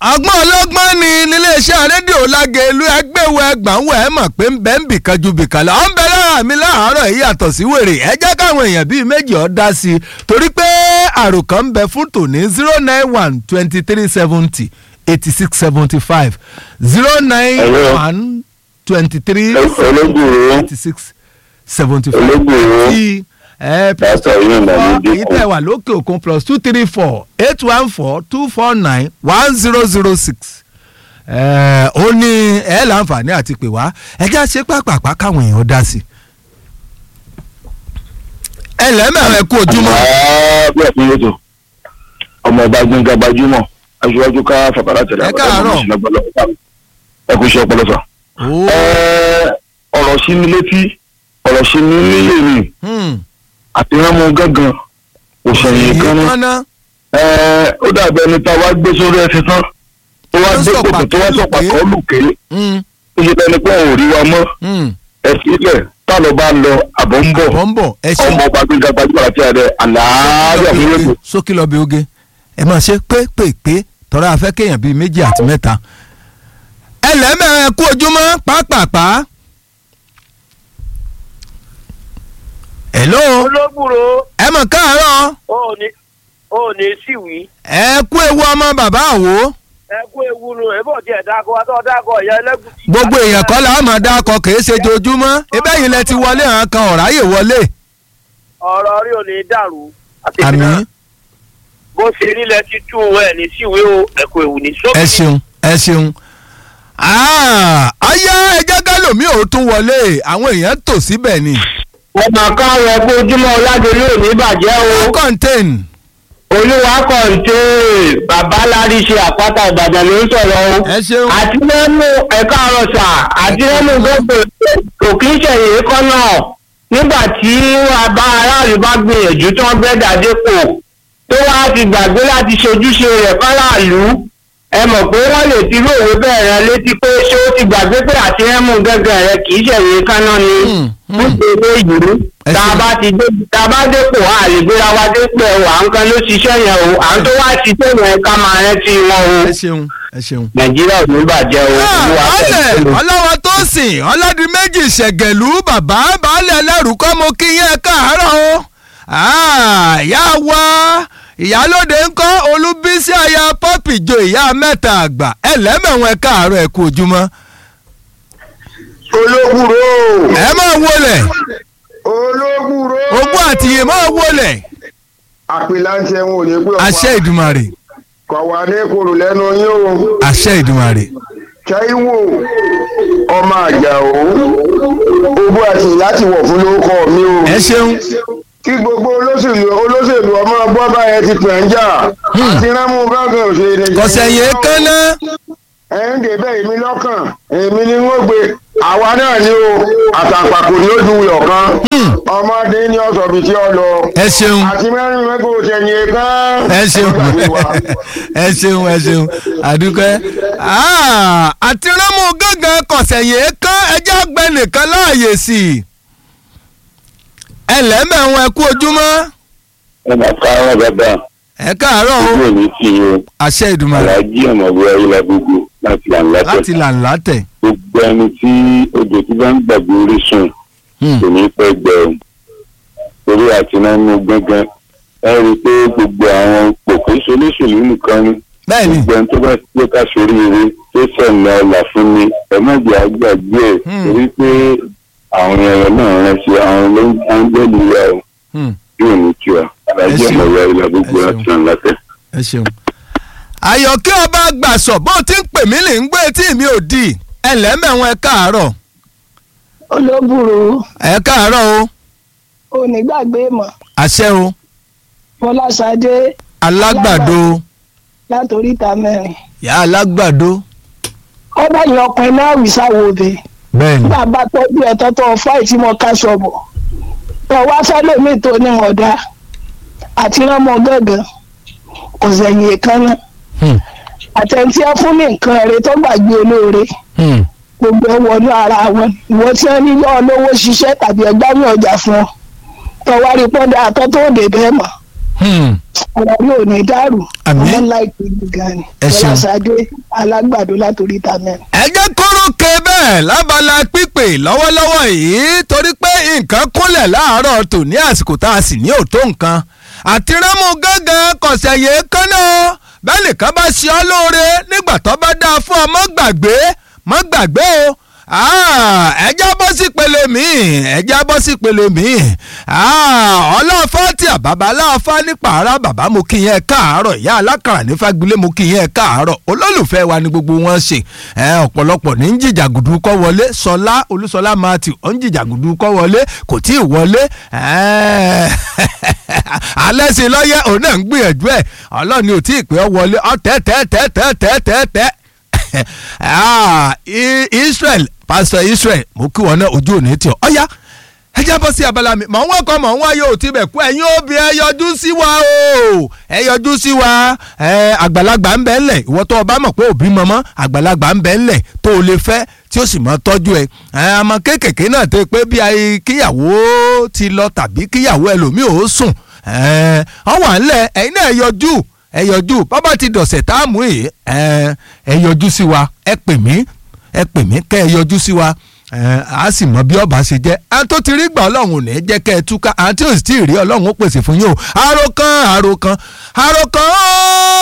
ọgbọ́n ọlọ́gbọ́n ni níléeṣẹ́ rédíò lágẹ̀ẹ́lú ẹgbẹ́wò ẹgbàáwò ẹ̀ mọ̀ pé ń bẹ́ ń bìkan ju bìkan lọ. ó ń bẹ lára mi láàárọ̀ yìí yàtọ̀ sí wèrè ẹ jẹ́ káwọn èèyàn bíi méjì ọ́ dá sí i torí pé àròkàn ń bẹ fún tòní zero nine one twenty three seventy eighty six seventy five zero nine one twenty three olóògùrò eighty six seventy five olóògùrò tí ẹ plus Pásítọ̀ yìí ń bá mi dínkù. èyí tẹ̀ wà lókè òkun plus two three four eight one four two four nine one zero zero six ó ní ẹ láǹfààní àti pè wá ẹ jẹ́ àṣẹ pàpàpà káwọn èèyàn dá sí i. ẹ lẹ́mẹ̀rẹ̀ ẹ kú ojúmọ́ bí ẹ̀sìn yóò tó ọmọ ọba gbẹ̀ngà gbajúmọ̀ aṣíwájú ká fàkàrà tẹ̀lé Ẹ káàárọ̀. ẹ kú iṣẹ́ ọpọlọ sà. Ó, Ẹ, ọ̀rọ̀ sí mi létí ọ̀rọ̀ sí mi nílé mi hmm, àti ránmọ gángan òṣèyìn kan ní. kánná Ẹ, ó dàbí ẹni tá a wá gbé sórí ẹsẹ̀ tán tó wá Tó dé sọ̀pà kòtò tó wá tó sọ̀pà lùké. kan lùké hmm, ó ṣe bẹ́ẹ̀ ni pé òun ò rí wa mọ́ hmm, ẹ sílẹ̀ tá lọ bá lọ àbọ̀ ń bọ̀ bọ̀ ń bọ̀ ẹ ṣeun ọmọ ọba gbẹ̀ngà gbajúmọ̀ àti àdẹ àlàáfíà fún yóò sókè lọ bí oge ẹ máa ṣe pépèpé tọ́ra afẹ́ kéèyàn bíi méjì àti mẹ́ta ẹ lẹ́mẹ̀rẹ̀ ẹ kú ojúmọ́ pàápàá. hello olóbùrò ẹ mọ̀ káàárọ̀ ó ní ó ní síwì ẹ kú ewu ọmọ bàbá àwo ẹ kú ewu nu ẹ bọ̀ díẹ̀ dáko wa tó dáko ìyá ẹlẹ́gùsì. gbogbo èèyàn kọ́ la máa dákọ̀ kìí ṣe jojúmọ́ ebẹ́ yìí lẹ ti wọlé àwọn kan ọ̀ráyè wọlé ọ̀rọ̀ rí ò ní dàrú. àti àmì ìpínlẹ̀ bó ṣe nílẹ̀ ti tú ẹ ní síwì o ẹ kú ewu ní sókè. ẹ ṣeun ẹ ṣeun Ah, ayá ẹjẹ gálòmí ò tún wọlé àwọn èèyàn tò síbẹ̀ ni ọmọ kan rẹ pé ojúmọ́ ọládélé ò ní bàjẹ́ o contain olúwa kọ̀ǹté babalári ṣe àpáta ìbàdàn ló ń sọ̀rọ̀ o ẹ ṣeun àti lẹ́nu ẹ̀ka àròsà àti lẹ́nu gbogbo kò kí ń ṣẹ̀yìn kọ́ náà nígbà tí bá aráàlú bá gbìyànjú tí wọ́n bẹ́ẹ̀ dàdépò tó wá ti gbàgbé láti ṣojúṣe rẹ̀ fáráàlú ẹ mọ̀ pé wọ́n lè ti lóòwe bẹ́ẹ̀ rẹ létí pé ṣé ó ti gbàgbé pé àti rẹ́mú gángan rẹ kì í ṣẹ̀yìn kánná ni Hmm, hmm. nítorí èyí Ẹ tá a ṣeun. bá ti dé tá a bá dépò a lè gbéra wa dépò ẹ̀ wà nǹkan ló ṣiṣẹ́ yẹn o à ń tó wá ṣiṣẹ́ yẹn ká máa rántí wọn o ẹ ṣeun ẹ ṣeun. nàìjíríà ò ní bàjẹ́ o olúwa ọlẹ̀ pẹ̀lú. ọlọ́wọ́ tó sìn ọlọ́dún méjì ṣẹ̀gẹ̀lú bàbá baálé ẹlẹ́rù kọ́ mo kí yẹn káàárọ̀ o. Ah, ìyá wa ìyálóde ń kọ́ olúbísí aya pọ́pì jo ìyá mẹ́ta àgbà ẹlẹ́mẹ̀wọ̀n ẹ káàárọ̀ ẹ kú ojúmọ́. olóògùrò ẹ máa wọlé olóògùrò ogún àtìyè máa wọlé àpèláńtẹ wọn ò ní pé àṣẹ ìdùmarè kọ̀wá ní kòrò lẹ́nu yín o àṣẹ ìdùmarè. Táíwò ọmọ àjàó ogún àti láti wọ̀ fún lórúkọ mi o ẹ ṣeun kí gbogbo olóṣèlú olóṣèlú ọmọ bọ́bá yẹn ti pẹ̀ ń jà àti rámú gángan òṣèré kọ̀sẹ̀yìn kánná ẹ̀ ń débẹ̀ èmi lọ́kàn èmi ni wọ́n gbé àwa náà ni o àtàpàkò ni ó ju wuyọ̀ kan ọmọdé ní ọ̀sọ̀bì tí ó lọ ẹ ṣeun àti mẹ́rin mẹ́kọ̀ òṣèyìn kan. ẹ ṣeun ẹ ṣeun ẹ ṣeun àdúgbò àti rámù gángan kọ̀sẹ̀yìn kán ẹjẹ́ àgbẹ̀ nìkan láàyè sí i ẹ lẹ́mẹ̀wọ̀n ẹ kú ojúmọ́ ẹ máa ká ọ̀rọ̀ bàbá ẹ káàárọ̀ o ojú òní sí i o àṣẹ ìdùmarè aláàjì ọmọbìnrin ayélujára gbogbo láti àǹlátẹ láti làǹlà tẹ̀ gbogbo ẹni tí odò tí bá ń gbàgbé orísun kò ní pẹ́ gbẹ o torí àti náà mú gángan ẹ rí i pé gbogbo àwọn pòkó solóṣèlú nìkan ni bẹ́ẹ̀ ni gbogbo ẹni tó bá tó ká sórí eré tó sẹ̀nà ọ̀là fún mi ẹ má jẹ́ àgbàgbé ẹ̀ Hmm. torí pé àwọn ẹ̀rọ náà rẹ̀ ṣe àwọn ló ń áńgẹ́lì wa o Hmm, yóò ní kí wa alájẹ ṣeun. ọmọ ìyá gbogbo Ẹ láti ṣeun. àǹlátẹ. ẹ ṣeun. àyọ̀kẹ́ ọba gbàsọ̀ bó ti ń pè mí lè ń gbé tí mi ò di ẹ lẹ́mẹ̀wọ̀n ẹ káàárọ̀ olóbùrò ẹ káàárọ̀ o onígbàgbé mọ àṣẹ o fọláṣadé alágbàdo látòríta mẹ́rin yà alágbàdo ó bá yan ọkùnrin náà wí sáwọ obì bẹ́ẹ̀ ni nígbà bá tọ́jú ẹ̀tọ́ tó fáì tí mo ká sọ̀bọ̀ tó wá fẹ́lẹ́mì tó ní ọ̀dà àti ránmọ gángan kò sẹ̀yìn èékánná Hmm, àtẹ̀ntí ẹ fún ní nǹkan ẹ̀rẹ́ tó gbàgbé olóore hmm, gbogbo ẹ wọnú ara wọn ìwọ tí wọn nílò olówó ṣiṣẹ́ tàbí ẹgbẹ́ ní ọjà fún ọ tó wá rí pọ́ńdà àtọ́ tó dé bẹ́ẹ̀ mọ̀ hmm. ọ̀rọ̀ yóò ní dàrú Àmín. ọmọ láìpẹ́ yìí gan ni Ẹ ṣeun. ọlásàdé alágbàdo látòrí ta mẹ́rin. ẹ jẹ́ kóró ke bẹ́ẹ̀ lábala pípé lọ́wọ́lọ́wọ́ yìí torí pé nǹkan kúnlẹ̀ láàárọ̀ tò ní àsìkò tá a sì ní òtó nǹkan àti rámú gángan kọ̀sẹ̀ yìí kánná bẹ́ẹ̀ nìkan bá ṣe ọ́ lóore nígbà tó bá dáa fún ọ mọ́ gbàgbé mọ́ gbàgbé o Ah, ẹ já bọ́ sí pele mi ẹ já bọ́ sí pele mi ọlọ́fà tí àbábá aláfà ní pààrà bàbá mo kí yẹn káàárọ̀ ìyá alákàrà ní fagilé mo kí yẹn káàárọ̀ olólùfẹ́ wa ni gbogbo wọn ṣe ẹ, ọ̀pọ̀lọpọ̀ ní ń jìjàgùdù kọ́ wọlé sọlá olúṣọlá matthew ó ń jìjàgùdù kọ́ wọlé kò tí ì wọlé ẹ, alẹ́ sí lọ́yẹ̀ òun náà ń gbìyànjú ẹ̀ ọlọ́ni ò tí ì pé ọ wọlé ọ tẹ́ tẹ́ tẹ́ tẹ́ tẹ́ tẹ́ tẹ́ ah I- Israel pastor Israel mo kí wọn náà ojú òní tí ọ ọyá ẹ já bọ́ sí abala mi mọ̀ ń wọ́kọ̀ mọ̀ ń wáyé ò tibẹ̀ kú ẹ̀yin òbí ẹ yọjú sí wa o ẹ yọjú sí wa ẹ àgbàlagbà ń bẹ ńlẹ̀ ìwọ tó o bá mọ̀ pé òbí mọ̀mọ́ àgbàlagbà ń bẹ ńlẹ̀ tó o lè fẹ́ tí ó sì mọ́ tọ́jú ẹ ẹ àmọ́ kéékèèké náà tó pé bí ayé kíyàwó ti lọ tàbí kíyàwó ẹlòmíì ò sùn ẹ ọ wà ńlẹ̀ ẹ̀yin náà ẹ yọjú ẹ yọjú bàbá ti dọ̀sẹ̀ tá a mú yìí ẹ ẹ yọjú sí wa ẹ pè mí ẹ pè mí kẹ́ ẹ yọjú sí wa ẹ á sì mọ bí ọba ṣe jẹ́ àwọn tó ti rí gbà ọlọ́run ò ní jẹ́ kẹ́ ẹ túká àwọn tí ò sì tí ì rí ọlọ́run ó pèsè fún yín o àròkàn àròkàn àròkàn ó